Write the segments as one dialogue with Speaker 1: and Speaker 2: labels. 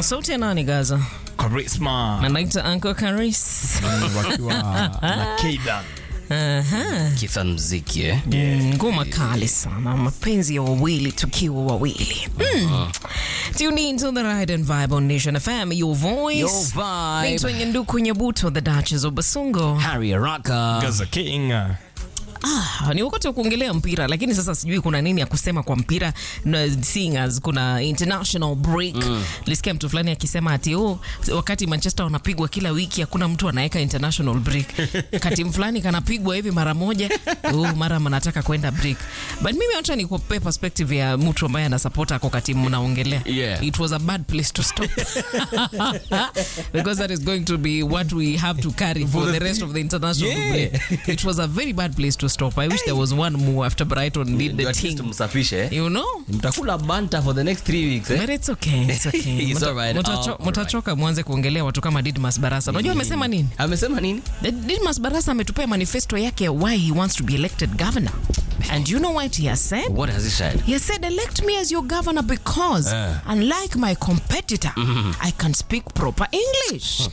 Speaker 1: sauti ya nani Gaza?
Speaker 2: Charisma
Speaker 1: Anaita Uncle Karis.
Speaker 2: wakiwa na Kaydan.
Speaker 1: Aha.
Speaker 3: Kithan mziki eh?
Speaker 1: Mm, ngoma kali sana mapenzi ya wawili tukiwa wawili mm. tune in to the ride and vibe on nation fm your voice
Speaker 3: Your vibe.
Speaker 1: Naitwa Nyanduku Nyabuto the Duchess of Basungo
Speaker 3: Harry Araka.
Speaker 2: Gaza King.
Speaker 1: Ah, ni wakati wa kuongelea mpira lakini sasa sijui kuna nini ya kusema kwa mpira na seeing as kuna international break mm. lisikia mtu fulani akisema ati oh, wakati manchester wanapigwa kila wiki hakuna mtu anaweka international break kati fulani kanapigwa hivi mara moja oh, mara mnataka kwenda break but mimi wacha nikupe perspective ya mtu ambaye anasapota ako kati mnaongelea
Speaker 3: Yeah.
Speaker 1: it was a bad place to stop because that is going to be what we have to carry for, the rest of the international
Speaker 3: Yeah.
Speaker 1: break it was a very bad place to stop. I wish there was one more after Brighton did the
Speaker 3: At least
Speaker 1: thing.
Speaker 3: msafishe eh?
Speaker 1: You know?
Speaker 3: Mtakula banta for the next three weeks eh?
Speaker 1: But it's okay. It's okay.
Speaker 3: It's
Speaker 1: Muta-
Speaker 3: alright.
Speaker 1: mutacho-
Speaker 3: Alright.
Speaker 1: Mutachoka mwanze kuongelea watu kama Didmas Barasa. Unajua amesema nini?
Speaker 3: Amesema nini?
Speaker 1: The- Didmas Barasa ametupea manifesto yake why he wants to be elected governor. And you know what he has said?
Speaker 3: What has he said?
Speaker 1: He has said, elect me as your governor because,
Speaker 3: Eh.
Speaker 1: unlike my competitor, I can speak proper English.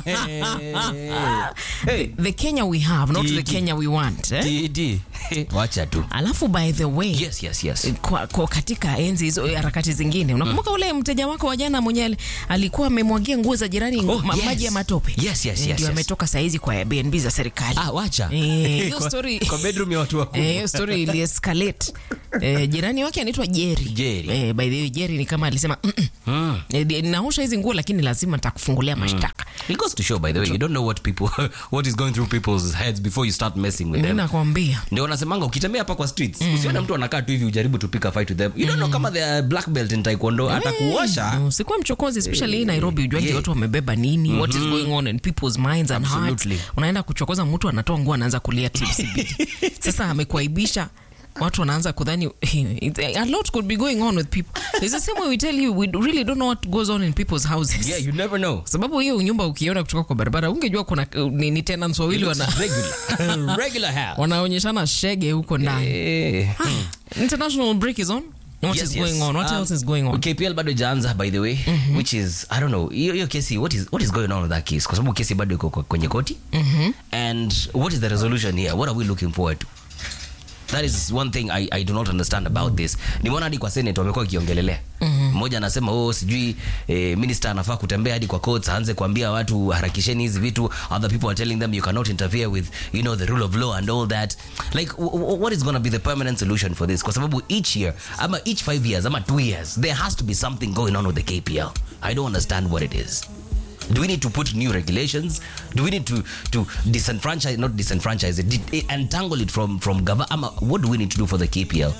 Speaker 3: hey.
Speaker 1: the Kenya we have, not the
Speaker 3: Didi.
Speaker 1: Kenya we want. Eh?
Speaker 3: TD. Wacha tu.
Speaker 1: Alafu by the way,
Speaker 3: Yes, yes, yes.
Speaker 1: kwa, kwa katika enzi hizo harakati zingine unakumbuka ule mteja wako wa jana mwenye ali- alikuwa amemwagia nguo za jirani
Speaker 3: Oh,
Speaker 1: ma,
Speaker 3: yes.
Speaker 1: maji ya matope
Speaker 3: Yes, yes,
Speaker 1: Eh,
Speaker 3: yes,
Speaker 1: ndio
Speaker 3: yes.
Speaker 1: ametoka saizi kwa Airbnb za serikali
Speaker 3: Ah, wacha.
Speaker 1: Eh, hiyo
Speaker 3: Kwa-
Speaker 1: story
Speaker 3: Kwa bedroom ya watu wakubwa.
Speaker 1: Eh, hiyo story ili escalate eh, jirani wake anaitwa Jerry
Speaker 3: Jerry.
Speaker 1: eh, by the way Jerry ni kama alisema mm -mm.
Speaker 3: Mm.
Speaker 1: Eh, di- ninaosha hizi nguo lakini lazima nitakufungulia mashtaka
Speaker 3: It goes to show by the way, you don't know what people what is going through people's heads before you start messing with
Speaker 1: mimi
Speaker 3: them.
Speaker 1: nakwambia
Speaker 3: ndio wanasemanga ukitembea hapa kwa streets usione mtu anakaa tu hivi ujaribu to pick a fight with them you don't know kama they are black belt in taekwondo atakuosha
Speaker 1: Mm, usikuwa mchokozi especially hii Nairobi ujuangi
Speaker 3: yeah.
Speaker 1: watu wamebeba nini what is going on in people's minds and hearts
Speaker 3: Absolutely.
Speaker 1: unaenda kuchokoza mtu anatoa nguo anaanza kulia TCB sasa amekuaibisha watu wanaanza kudhani a lot could be going on with people It's the same way we tell you we really don't know what goes on in people's houses
Speaker 3: yeah you never know
Speaker 1: sababu hiyo nyumba ukiona kutoka kwa barabara ungejua kuna uh, ni, ni tenants wawili wana,
Speaker 3: regular regular house
Speaker 1: wanaonyeshana shege huko ndani
Speaker 3: Eh.
Speaker 1: international break is on what
Speaker 3: Yes,
Speaker 1: is
Speaker 3: yes.
Speaker 1: going on what
Speaker 3: Um,
Speaker 1: else is going on
Speaker 3: KPL bado ijaanza by the way which is I don't know hiyo hiyo kesi what is what is going on with that case kwa sababu kesi bado iko kwa- kwenye koti and what is the resolution here what are we looking forward to that is one thing I, I do not understand about this nimeona hadi kwa senate wamekuwa wakiongelelea mmoja anasema oh sijui eh, minister anafaa kutembea hadi kwa courts aanze kuambia watu harakisheni hizi vitu other people are telling them you cannot interfere with you know the rule of law and all that like w- w- what is going to be the permanent solution for this kwa sababu each year ama each five years ama two years there has to be something going on with the kpl i don't understand what it is do we need to put new regulations do we need to to disenfranchise not disenfranchise it di- entangle it from from government ama what do we need to do for the kpl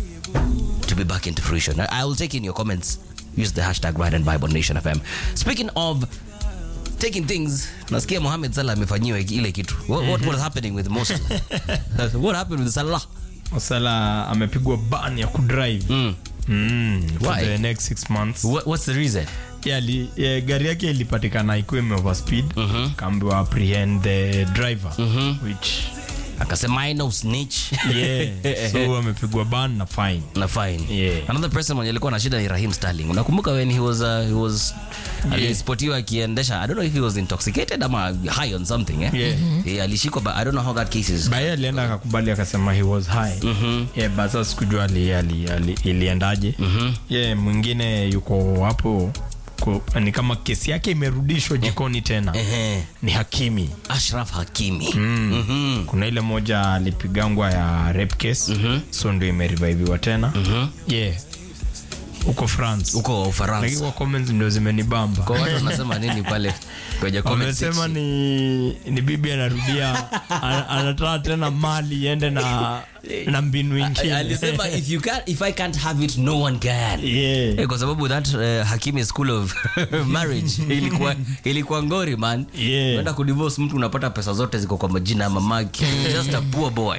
Speaker 3: to be back into fruition i, I will take in your comments use the hashtag ride and vibe on nation fm speaking of taking things nasikia mohamed salah amefanyiwa ile kitu what, what was happening with Mo Salah? what happened with salah
Speaker 2: Sala amepigwa ban ya kudrive
Speaker 3: mm.
Speaker 2: mm, for
Speaker 3: Why?
Speaker 2: the next six months
Speaker 3: what, what's the reason
Speaker 2: Yeah, li, yeah, gari yake ilipatikana ikiwa ime overspeed kaambiwa apprehend the driver which
Speaker 3: akasema i know snitch
Speaker 2: yeah so amepigwa ban na fine
Speaker 3: na fine
Speaker 2: Yeah.
Speaker 3: another person mwenye alikuwa na shida ni rahim starling unakumbuka when he was, uh, he was alispotiwa akiendesha i don't know if he was intoxicated ama high on something eh?
Speaker 2: Yeah.
Speaker 3: yeah, alishikwa but i don't know how that case is
Speaker 2: baye alienda akakubali akasema he was high yeah, but sasa sikujua ali, ali, ali, iliendaje yeah, mwingine yuko hapo ko, ni kama kesi yake imerudishwa jikoni tena
Speaker 3: Ehe.
Speaker 2: ni hakimi
Speaker 3: ashraf hakimi Mhm.
Speaker 2: kuna ile moja alipigangwa ya rape case so ndio imereviviwa tena yeah huko france
Speaker 3: huko
Speaker 2: lakini
Speaker 3: ufaransa
Speaker 2: kwa comments ndio zimenibamba
Speaker 3: kwa watu wanasema nini pale kwenye comment
Speaker 2: wamesema
Speaker 3: section?
Speaker 2: ni, ni bibi anarudia ana- anataka tena mali iende na, na mbinu ingine
Speaker 3: alisema if you can't, if i can't have it no one can
Speaker 2: yeah.
Speaker 3: Eh, kwa sababu that uh, hakimi school of marriage ilikuwa ilikuwa ngori man
Speaker 2: Yeah.
Speaker 3: unaenda kudivorce mtu unapata pesa zote ziko kwa majina ya mamake just a poor boy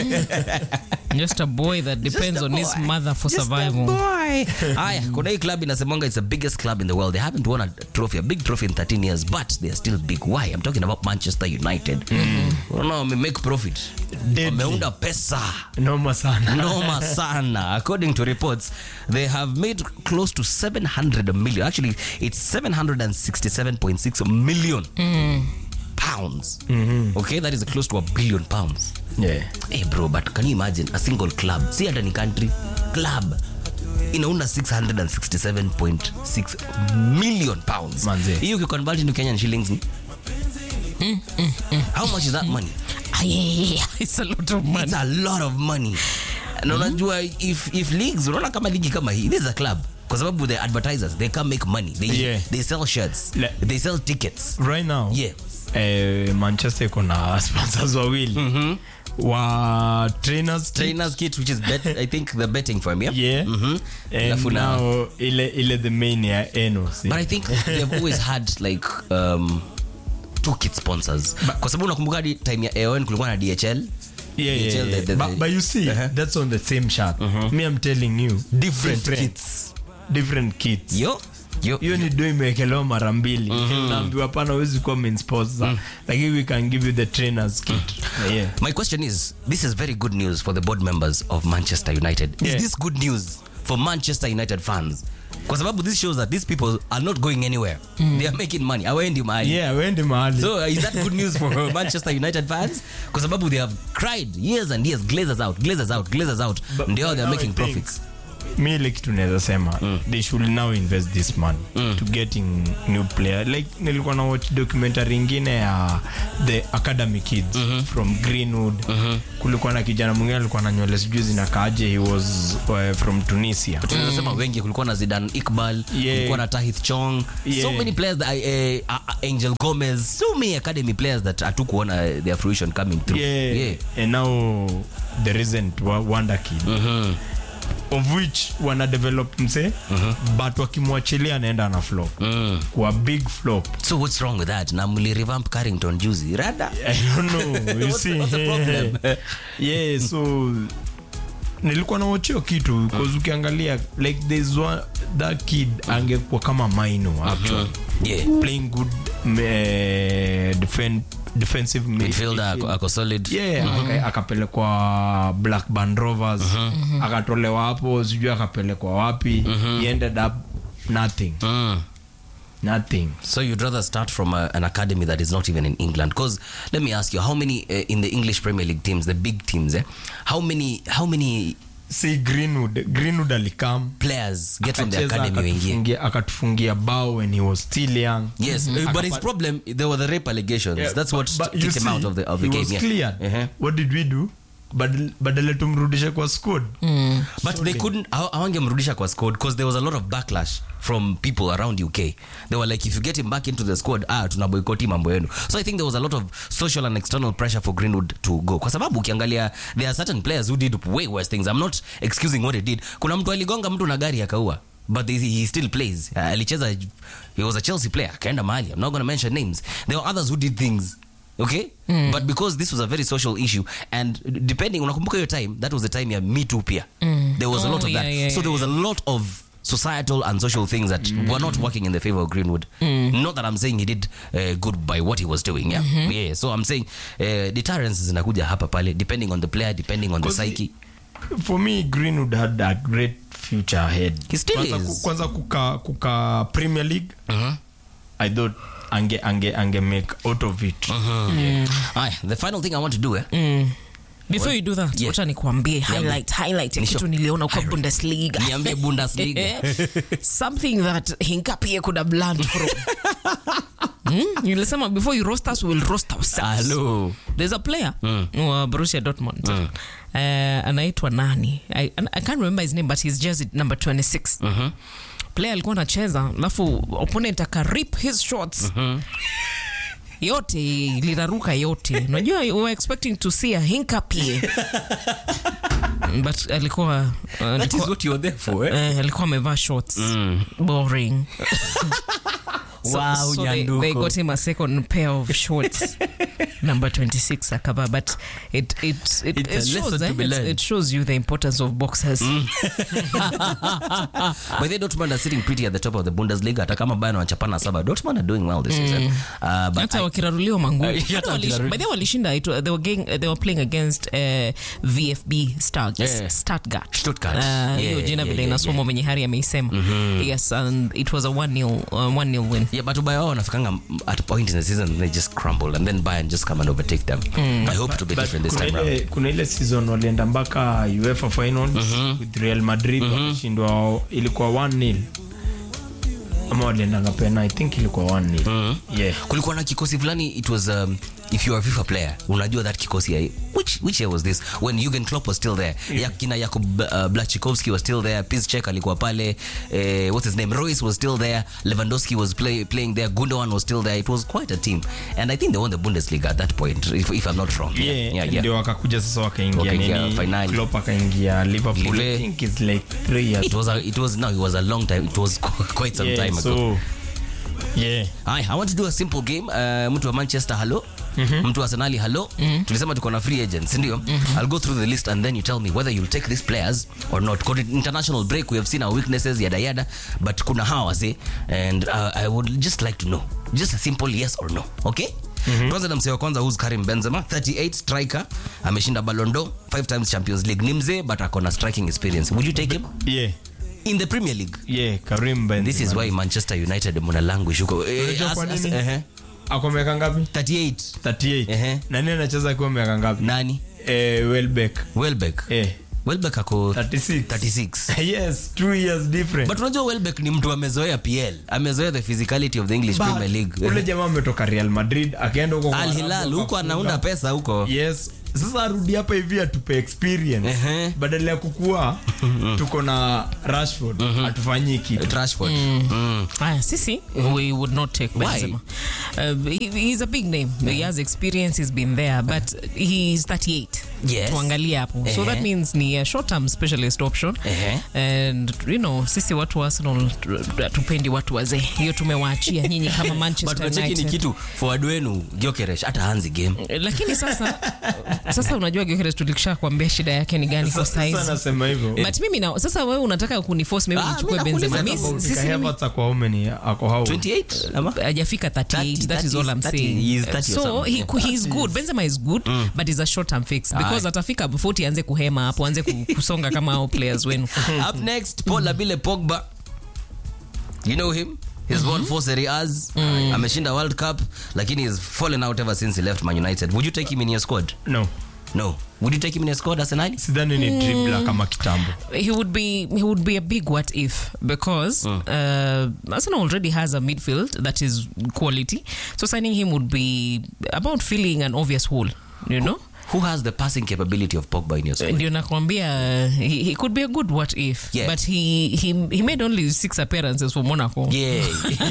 Speaker 1: just a boy that depends
Speaker 3: a
Speaker 1: on his
Speaker 3: boy.
Speaker 1: mother for
Speaker 3: Just a
Speaker 1: survival
Speaker 3: boy. haya kuna hii club inasemanga it's the biggest club in the world they haven't won a trophy a big trophy in 13 years but they are still big why i'm talking about manchester united unaona wame make profit
Speaker 2: Deadly.
Speaker 3: wameunda pesa
Speaker 2: noma sana
Speaker 3: noma sana according to reports they have made close to 700 million actually it's 767.6 million pounds okay that is close to a billion pounds
Speaker 2: yeah.
Speaker 3: hey bro but can you imagine a single club si hata ni country club inaunda 667.6 million pounds
Speaker 2: Manze.
Speaker 3: hiyo ukiconvert into kenyan shillings ni how much is that money
Speaker 1: Aye, it's a lot of money.
Speaker 3: it's a lot of money na unajua if, if leagues unaona kama ligi kama hii this is a club kwa sababu the advertisers they can make money they,
Speaker 2: Yeah.
Speaker 3: they sell shirts
Speaker 2: Le-
Speaker 3: they sell tickets
Speaker 2: right now
Speaker 3: Yeah.
Speaker 2: eh, manchester iko na sponsors wawili wa trainers kit.
Speaker 3: trainers kit which is bet, i think the betting firm yeah,
Speaker 2: yeah
Speaker 3: Mhm.
Speaker 2: and
Speaker 3: Alafu na-
Speaker 2: now ile ile the main ya enos
Speaker 3: but i think they've always had like um, two kit sponsors kwa sababu unakumbuka hadi time ya aon kulikuwa na dhl
Speaker 2: yeah, yeah,
Speaker 3: DHL,
Speaker 2: yeah.
Speaker 3: the- the-
Speaker 2: but, but you see
Speaker 3: Uh-huh.
Speaker 2: that's on the same shirt me i'm telling you
Speaker 3: Different kits.
Speaker 2: different kits
Speaker 3: yo yo
Speaker 2: hiyo ni do imewekelewa mara mbili naambiwa pana huwezi kuwa main sponsor lakini we can give you the trainers kit yeah.
Speaker 3: My question is this is very good news for the board members of Manchester United.
Speaker 2: Yeah.
Speaker 3: Is this good news for Manchester United fans? Kwa sababu this shows that these people are not going anywhere. They are making money. Hawaendi mahali.
Speaker 2: yeah wende mahali
Speaker 3: So uh, is that good news for Manchester United fans? Kwa sababu they have cried years and years, Glazers out, Glazers out, Glazers out.
Speaker 2: But-
Speaker 3: Ndio
Speaker 2: but
Speaker 3: they are
Speaker 2: now
Speaker 3: making
Speaker 2: I think-
Speaker 3: profits.
Speaker 2: mi ile kitu naweza sema they should now invest this money to getting new player like nilikuwa na watch documentary ingine ya the academy kids from greenwood kulikuwa na kijana mwingine alikuwa na nywele sijui zinakaaje he was uh, from tunisia
Speaker 3: tunaweza sema wengi kulikuwa na Zidane Iqbal
Speaker 2: Yeah.
Speaker 3: kulikuwa na Tahith Chong so
Speaker 2: Yeah.
Speaker 3: many players that, uh, uh, Angel Gomez so many academy players that hatukuona their fruition coming through
Speaker 2: yeah.
Speaker 3: yeah.
Speaker 2: and now the recent wa- wonder kid of which wana develop mse but wakimwachilia anaenda na flop
Speaker 3: Mm.
Speaker 2: kwa big flop
Speaker 3: so what's wrong with that na mli revamp carrington juzi rada
Speaker 2: I don't know. You
Speaker 3: What's-
Speaker 2: see?
Speaker 3: what's the problem?
Speaker 2: yeah, so nilikuwa nawachio kitu cause ukiangalia like there's one, that kid angekuwa kama maino actually
Speaker 3: yeah
Speaker 2: playing good uh, defend, defensive mid-
Speaker 3: midfielder ako, ako solid
Speaker 2: yeah aka- akapelekwa blackburn rovers akatolewa hapo sijui akapelekwa wapi he ended up nothing
Speaker 3: Mm.
Speaker 2: nothing
Speaker 3: so you'd rather start from a, an academy that is not even in england because let me ask you how many uh, in the english premier league teams the big teams eh, how many how many
Speaker 2: si greenwood greenwood alikam
Speaker 3: players get from the
Speaker 2: Akacheza,
Speaker 3: academy wengie
Speaker 2: akatufungia- akatufungia bao when he was still young
Speaker 3: yes uh, but his
Speaker 2: Akapa-
Speaker 3: problem there were the rape allegations
Speaker 2: Yeah,
Speaker 3: that's what
Speaker 2: but you
Speaker 3: kicked him
Speaker 2: see,
Speaker 3: out of the, of the
Speaker 2: he
Speaker 3: game
Speaker 2: was
Speaker 3: yeah.
Speaker 2: cleared.
Speaker 3: Uh-huh.
Speaker 2: what did we do Badal- badala tumrudishe kwa squad
Speaker 3: but they couldn't haw- hawangemrudisha kwa squad because there was a lot of backlash from people around uk they were like if you get him back into the squad ah tunaboikoti mambo yenu so i think there was a lot of social and external pressure for greenwood to go kwa sababu ukiangalia there are certain players who did way worse things i'm not excusing what he did kuna mtu aligonga mtu na gari akaua but he, he still plays uh, alicheza he was a chelsea player akaenda mahali i'm not going to mention names there were others who did things okay but because this was a very social issue and depending unakumbuka hiyo time that was the time ya me too pia there was a
Speaker 1: Oh,
Speaker 3: lot of that
Speaker 1: yeah, yeah,
Speaker 3: so there was a lot of societal and social things that were not working in the favor of greenwood not that i'm saying he did uh, good by what he was doing yeah yeah so i'm saying uh, deterrence zinakuja hapa pale depending on the player depending on the
Speaker 2: 'Cause
Speaker 3: psyche
Speaker 2: for me greenwood had a great future ahead
Speaker 3: He still
Speaker 2: kwanza,
Speaker 3: is.
Speaker 2: ku- kwanza kuka, kuka premier league
Speaker 3: Mhm.
Speaker 2: i thought ange, ange, ange make out of it
Speaker 3: Aya, the final thing i want to do eh?
Speaker 1: before you do that
Speaker 3: Yeah.
Speaker 1: wacha nikuambie highlight highlight ya
Speaker 3: Nisho-
Speaker 1: kitu niliona kwa
Speaker 3: Highlight.
Speaker 1: bundesliga
Speaker 3: niambie bundesliga
Speaker 1: something that hinkapie could have learned from Hmm? nilisema before you roast us we will roast ourselves
Speaker 3: Hello.
Speaker 1: there's a player wa Borussia Dortmund uh, anaitwa nani I, I can't remember his name but his jersey number 26 player alikuwa anacheza alafu opponent akarip his shots yote liraruka yote unajua we were expecting to see a hinkapie but alikuwa uh,
Speaker 3: that is
Speaker 1: alikuwa,
Speaker 3: what you're there for eh?
Speaker 1: eh, alikuwa amevaa shorts boring
Speaker 3: Wow,
Speaker 1: so they,
Speaker 3: Nyanduko.
Speaker 1: they got him a second pair of shorts number 26 akava but it, it, it,
Speaker 3: It's a
Speaker 1: it, shows,
Speaker 3: lesson to
Speaker 1: eh,
Speaker 3: be
Speaker 1: it's-
Speaker 3: learned.
Speaker 1: it shows you the importance of boxers
Speaker 3: But they Dortmund are sitting pretty at the top of the Bundesliga. Hata kama Bayern wanachapana saba, Dortmund are doing well this season. Uh, but
Speaker 1: hata
Speaker 3: I-
Speaker 1: wakiraruliwa manguu
Speaker 3: Eh, hata
Speaker 1: Hata walish-
Speaker 3: wakiraruliwa.
Speaker 1: by the way walishinda it, wa- they, were getting, they were playing against uh, vfb Start,
Speaker 3: Yeah.
Speaker 1: Stuttgart.
Speaker 3: Stuttgart.
Speaker 1: Uh,
Speaker 3: Yeah,
Speaker 1: hiyo
Speaker 3: yeah,
Speaker 1: jina
Speaker 3: yeah,
Speaker 1: vile
Speaker 3: yeah,
Speaker 1: inasoma
Speaker 3: yeah.
Speaker 1: mwenye hari ameisema yes and it was a 1-0 uh, 1-0 win
Speaker 3: Yeah, but Bayern wanafikanga at a point in the season they just crumble and then Bayern just come and overtake them. I hope to be
Speaker 2: But
Speaker 3: different this
Speaker 2: kuna
Speaker 3: time
Speaker 2: ile,
Speaker 3: round.
Speaker 2: kuna ile season walienda mpaka uefa finals with real madrid wakashindwa ilikuwa 1-0 ama waliendanga pena i think ilikuwa 1-0 yeah
Speaker 3: kulikuwa na kikosi fulani it was um, if you are a fifa player unajua that kikosi ya, which, which year was this when Jurgen Klopp was still there yeah. kina Jakub uh, Blachikowski was still there Piszczek alikuwa pale eh, what's his name Royce was still there Lewandowski was play, playing there Gundogan was still there it was quite a team and I think they won the Bundesliga at that point if, if I'm not wrong
Speaker 2: yeah,
Speaker 3: yeah, yeah.
Speaker 2: ndio wakakuja sasa wakaingia
Speaker 3: Wakaingia
Speaker 2: nini
Speaker 3: finali.
Speaker 2: Klopp akaingia liverpool
Speaker 3: Live.
Speaker 2: i think it's like three years
Speaker 3: it was a, it was no it was a long time it was quite some
Speaker 2: yeah,
Speaker 3: time ago
Speaker 2: so yeah
Speaker 3: Hi, I want to do a simple game. Uh, mtu wa Manchester hello. Mtu wa Arsenal hello. Tulisema tuko na free agents, ndio? I'll go through the list and then you tell me whether you'll take these players or not. Kwa international break we have seen our weaknesses yada yada, but kuna hawa wase and uh, I would just like to know. Just a simple yes or no. Okay? Tuanze na msee wa kwanza who's Karim Benzema, 38 striker, ameshinda Ballon d'Or, 5 times Champions League. Ni mzee but ako na striking experience. Would you take him
Speaker 2: yeah
Speaker 3: in the Premier League?
Speaker 2: yeah karim Benzema.
Speaker 3: This is why Manchester United muna language huko. Eh,
Speaker 2: Unajua
Speaker 3: as-
Speaker 2: kwa
Speaker 3: as-
Speaker 2: nini?
Speaker 3: ehe.
Speaker 2: ako miaka ngapi
Speaker 3: 38
Speaker 2: 38
Speaker 3: Ehe.
Speaker 2: nani anacheza akiwa miaka ngapi
Speaker 3: nani
Speaker 2: eh, welbeck
Speaker 3: welbeck
Speaker 2: eh,
Speaker 3: welbeck ako
Speaker 2: 36
Speaker 3: 36
Speaker 2: yes two years different
Speaker 3: but unajua welbeck ni mtu amezoea pl amezoea the physicality of the english
Speaker 2: But,
Speaker 3: premier league
Speaker 2: ule jamaa ametoka real madrid akaenda huko kwa
Speaker 3: al hilal
Speaker 2: Arabu
Speaker 3: huko
Speaker 2: akafunga.
Speaker 3: anaunda pesa huko
Speaker 2: yes sasa arudi hapa hivi atupe experience
Speaker 3: Ehe.
Speaker 2: badala ya kukua tuko na rashford atufanyii kitu
Speaker 3: trashford Mm.
Speaker 1: Aya, sisi we would not take
Speaker 3: Why?
Speaker 1: Benzema. Uh, he, he's a big name. He has experience. He's been there, but he's 38.
Speaker 3: Yes.
Speaker 1: Tuangalie hapo. So
Speaker 3: Ehe.
Speaker 1: that means ni a short-term specialist option.
Speaker 3: Ehe.
Speaker 1: And you know, sisi watu wa Arsenal tu- tupendi watu wazee. Hiyo tumewaachia nyinyi kama
Speaker 3: but
Speaker 1: Manchester
Speaker 3: unacheki ni
Speaker 1: United.
Speaker 3: kitu forward wenu Gyökeres hata hanzi game
Speaker 1: Lakini sasa sasa unajua Gyökeres tulikisha kuambia shida yake ni gani kwa
Speaker 2: sasa
Speaker 1: size.
Speaker 2: nasema hivyo
Speaker 1: But mimi na sasa wewe unataka kuniforce mimi
Speaker 3: Ah,
Speaker 1: nichukue
Speaker 3: mimi nakuuliza
Speaker 1: Benzema.
Speaker 3: tu.
Speaker 1: Mimi sisi mimi-
Speaker 2: Havertz ako how many ako how
Speaker 3: 28 ama
Speaker 1: hajafika 38 that is all I'm
Speaker 3: 30,
Speaker 1: saying
Speaker 3: he is 30 or
Speaker 1: so
Speaker 3: something.
Speaker 1: he, he's good Benzema is good but he's a short term fix because
Speaker 3: Aye.
Speaker 1: atafika 40 anze kuhema hapo anze ku- kusonga kama hao players wenu
Speaker 3: up next paul labile pogba you know him he's won four serie a's ameshinda world cup lakini he's fallen out ever since he left man united would you take him in your squad
Speaker 2: no
Speaker 3: no would you take him in your squad arsenal
Speaker 2: sidhani ni dribbler kama kitambo
Speaker 1: he would be he would be a big what if because uh, Arsenal already has a midfield that is quality so signing him would be about filling an obvious hole you know
Speaker 3: who has the passing capability of pogba in your squad
Speaker 1: ndio nakwambia uh, he, he could be a good what if
Speaker 3: Yeah.
Speaker 1: but he, he he made only six appearances for Monaco
Speaker 3: yeah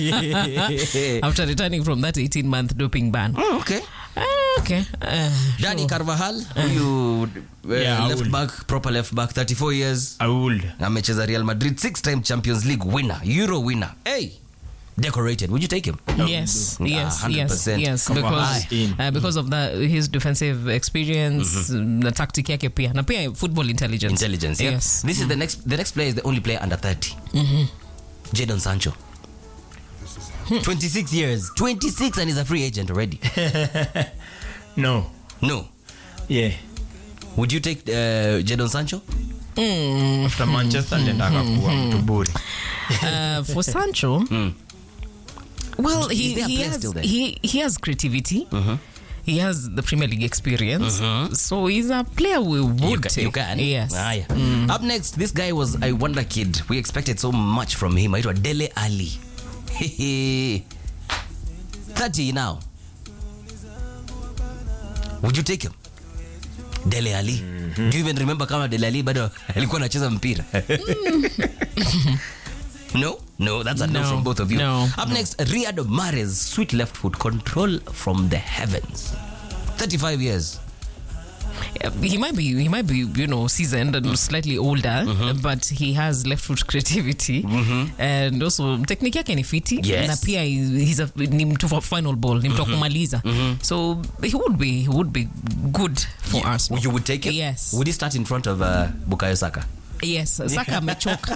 Speaker 1: after returning from that 18 month doping ban
Speaker 3: Oh, okay
Speaker 1: Ah, okay. Uh,
Speaker 3: Dani Carvajal huyu uh,
Speaker 2: Yeah, I
Speaker 3: left
Speaker 2: will.
Speaker 3: back proper left back 34 years
Speaker 2: i would
Speaker 3: amecheza Real Madrid six time Champions League winner Euro winner hey decorated would you take him
Speaker 1: yes,
Speaker 3: Ah,
Speaker 1: yes, yes,
Speaker 3: 100%.
Speaker 1: yes,
Speaker 2: Come on,
Speaker 1: because
Speaker 2: in.
Speaker 1: uh, because of that his defensive experience, na tactic yake pia na pia football intelligence.
Speaker 3: intelligence yeah?
Speaker 1: Yes.
Speaker 3: this is the next the next player is the only player under 30 Jadon Sancho 26 years 26 and he's a free agent already
Speaker 2: no
Speaker 3: no
Speaker 2: yeah
Speaker 3: would you take uh, Jadon Sancho
Speaker 2: after manchester alienda akakuwa mtu bure
Speaker 1: Uh, for Sancho, well, he
Speaker 3: Is there a
Speaker 1: he
Speaker 3: player
Speaker 1: has
Speaker 3: still there?
Speaker 1: he he has creativity. He has the Premier League experience, so he's a player we would
Speaker 3: you, ca-
Speaker 1: take.
Speaker 3: you can
Speaker 1: Yes.
Speaker 3: Aya. up next this guy was a wonder kid we expected so much from him aitwa Dele Ali 30 now would you take him Dele Ali do you even remember kama Dele Ali bado alikuwa anacheza mpira no no that's a no,
Speaker 1: No,
Speaker 3: from both of you
Speaker 1: no,
Speaker 3: up next Riyad Mahrez sweet left foot control from the heavens 35 years
Speaker 1: he might be he might be you know seasoned and slightly older but he has left foot creativity and also technique yake ni fiti
Speaker 3: Yes.
Speaker 1: na pia he- he's a, ni mtu wa final ball ni mtu wa kumaliza so he would be he would be good for Arsenal
Speaker 3: You would take it?
Speaker 1: Yes.
Speaker 3: Would he start in front of uh, Bukayo Saka?
Speaker 1: yes Saka amechoka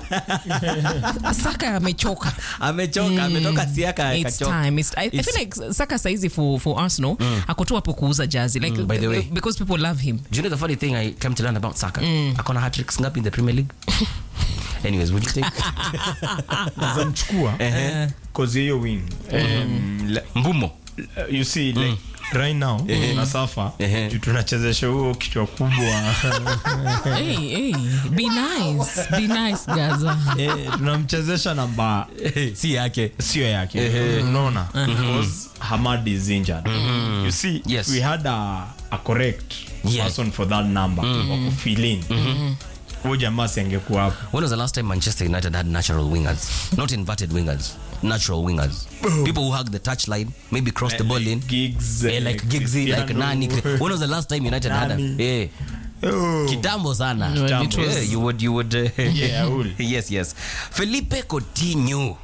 Speaker 1: Saka amechoka
Speaker 3: Amechoka, ametoka Siaka
Speaker 1: It's
Speaker 3: akachoka.
Speaker 1: time. It's, I, I
Speaker 3: It's-
Speaker 1: feel like Saka saizi for, for Arsenal ako tu hapo kuuza jazi like,
Speaker 3: by the way.
Speaker 1: because people love him
Speaker 3: Do you know the funny thing I came to learn about Saka? Akona hat-tricks ngapi in the Premier League? Anyways, would you take
Speaker 2: zamchukua cause hiyo wing um, le-
Speaker 3: Mbumo?
Speaker 2: you see like right now nasafa
Speaker 3: Ehe.
Speaker 2: juu tunachezesha huo kichwa kubwa
Speaker 1: hey, hey, be nice be nice gaza
Speaker 2: eh, tunamchezesha namba
Speaker 3: si yake.
Speaker 2: sio yake unaona because hamad is injured you see
Speaker 3: Yes.
Speaker 2: if we had a, a correct
Speaker 3: Yeah.
Speaker 2: person for that number wa kufill in huyo jamaa si angekuwa hapo
Speaker 3: When was the last time Manchester United had natural wingers? Not inverted wingers, natural wingers. People who hug the touchline, maybe cross the ball in.
Speaker 2: gigs
Speaker 3: Eh, like Giggsy, like Nani. When was the last time United had a
Speaker 2: Nani.
Speaker 3: eh,
Speaker 2: oh.
Speaker 3: kitambo sana?
Speaker 1: When it was-
Speaker 3: Yeah, you would, you would. Uh,
Speaker 2: Yeah, I will.
Speaker 3: yes, yes. Felipe Coutinho,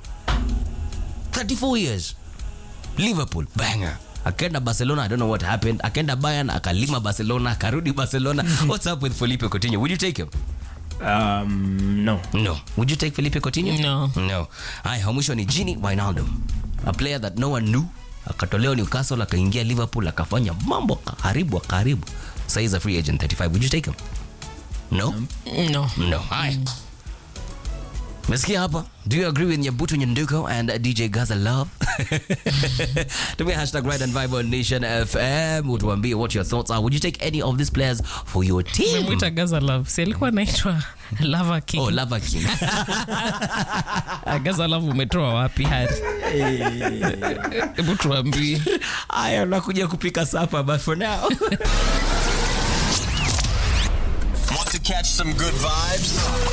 Speaker 3: 34 years, Liverpool, banger. Akaenda Barcelona, I don't know what happened. Akaenda Bayern, akalima Barcelona, akarudi Barcelona. What's up with Felipe Coutinho? Would you take him?
Speaker 2: um, no
Speaker 3: No. Would you take Felipe Coutinho?
Speaker 1: No.
Speaker 3: No. Haya, wa mwisho ni Gini Wijnaldum. A player that no one knew. Akatolewa Newcastle, akaingia Liverpool, akafanya mambo karibu karibu. Sasa he's a free agent 35. Would you take him? No.
Speaker 1: no
Speaker 3: No. Haya. Mesikia hapa? Do you agree with Nyabutu Nyanduko and uh, DJ Gaza Love? Tumia hashtag Ride and Vibe on Nation FM. Utuambie what your thoughts are. Would you take any of these players for your team?
Speaker 1: memwita gaza love si alikuwa anaitwa lava king
Speaker 3: Oh, Lava King.
Speaker 1: Ah, gaza love umetoa wapi hari hebu tuambie
Speaker 3: Aya, nakuja kupika sapa but for now.
Speaker 4: Want to catch some good vibes?